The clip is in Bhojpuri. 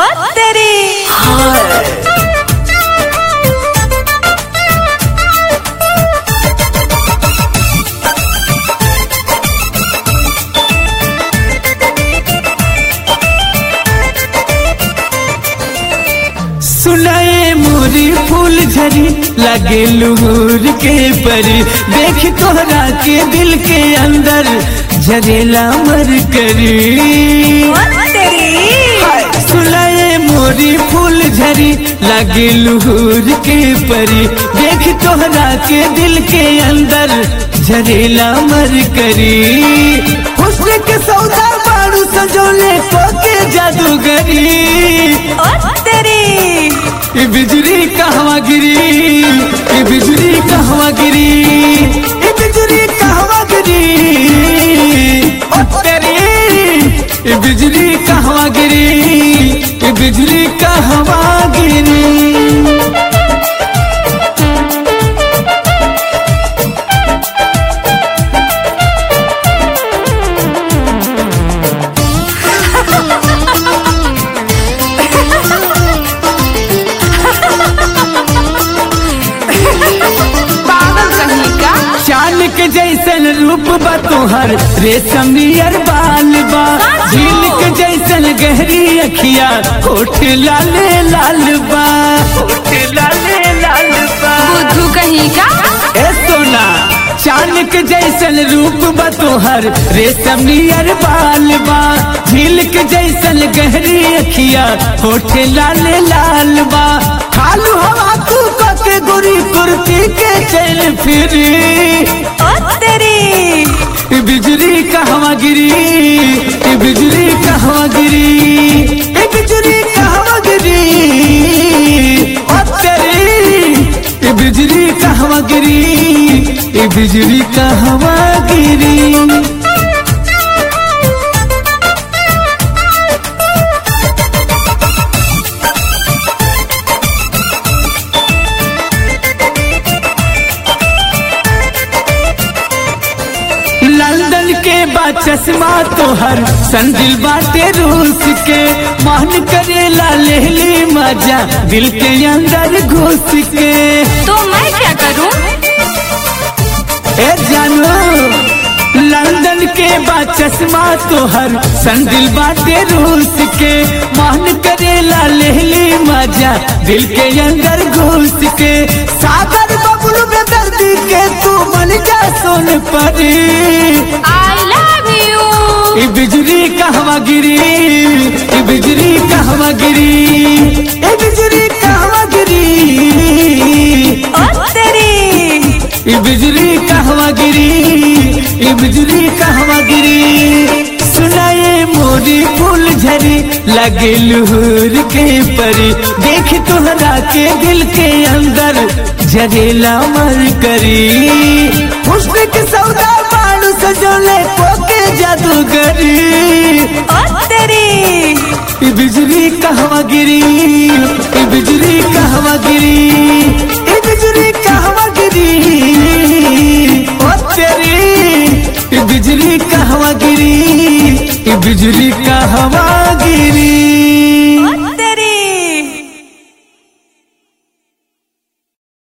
ओ तेरी सुनाए मोरी फूल झरी लगे लूर के परी देख तोहरा के दिल के अंदर झरेला मर करी ओ तेरी सुनाए मोरी फूल झरी लगे लूर के परी देख तोहरा के दिल के अंदर झरेला मर करी हुस्न के सौदा बारू सजोले को के जादूगरी ओ तेरी ये बिजली कहवा गिरी ये बिजली कहवा गिरी ये बिजली कहवा गिरी ओ तेरी ये बिजली कहवा गिरी ये बिजली कहवा गिरी पागल कहीं का चांद के जैसन रूप बा तोहर रेशम नियर बाल बा झील के जैसन गहरी अखिया होठ लाले लाल बा होठ लाले लाल बा बुद्धू कहीं का ए सोना चांद के जैसन रूप बा तोहर रेशम नियर बाल बा झील के जैसन गहरी अखिया होठ लाले लाल बा खालू हवा तू के गोरी कुर्ती के चल फिरी ओ तेरी ये बिजली कहवा गिरी ये बिजली कहवा गिरी ये बिजली कहवा गिरी ओ तेरी ये बिजली कहवा गिरी ये बिजली कहवा गिरी लंदन के बा चश्मा तोहर संदिल बाटे रूस के मान करेला लेहली मजा दिल के अंदर घुस के तो मैं क्या करूं ए जानो लंदन के बा चश्मा तोहर संदिल बाटे रूस के मान करेला लेहली मजा दिल के अंदर घुस के सागर बबलू में दर्दी के तू मन जा सोन परी आई लव यू ये बिजली कहवा गिरी ये बिजली कहवा गिरी ये बिजली कहवा गिरी ओ तेरी ये बिजली कहवा गिरी ये बिजली कहवा गिरी सुनाए मोरी फूल झरी लगे लूर के परी देख तोहरा के दिल के अंदर झरेला मर करी हुस्न के सौदा बाणु सजोले पोके जादूगरी ओ तेरी ये बिजली कहवा गिरी ये बिजली कहवा गिरी ये बिजली कहवा गिरी ओ तेरी ये बिजली कहवा गिरी ये बिजली